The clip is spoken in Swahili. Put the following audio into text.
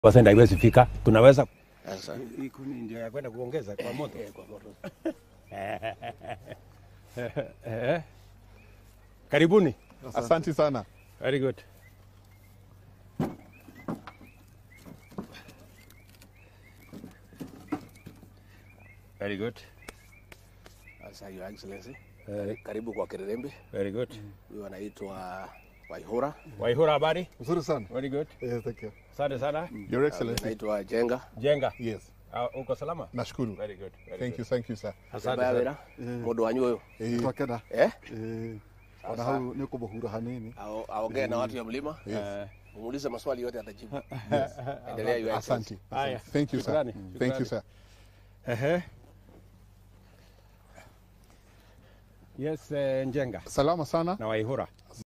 percent haiwezi fika, tunaweza Sasa hii kuni ndio ya kwenda kuongeza kwa moto. kwa moto. Eh. Karibuni. Asante sana. Very good. Very good. Sasa Your Excellency, Eh, karibu kwa Kirerembe. very good. Huyu anaitwa Waihura, Waihura habari? Nzuri sana. Very good. Yes, thank you. Asante sana. Your Excellency. anaitwa Jenga. Jenga. Yes. Uh, uko salama? Nashukuru. Very good. Very Thank you, good. thank you sir. Asante Mbaya sana. wira mundu wanyu uyu Eh, twakena eh, eh, ona Sasa. hau nä kå må hura hanini Ao- aongee na watu ya mlima, Eh, umuulize maswali yote atajibu. Endelea Your Excellency. Asante. Haya. Thank you sir. Shukrani. Thank you Shukrani. sir. Ehe. Yes, eh, Njenga Salama sana. na Waihura.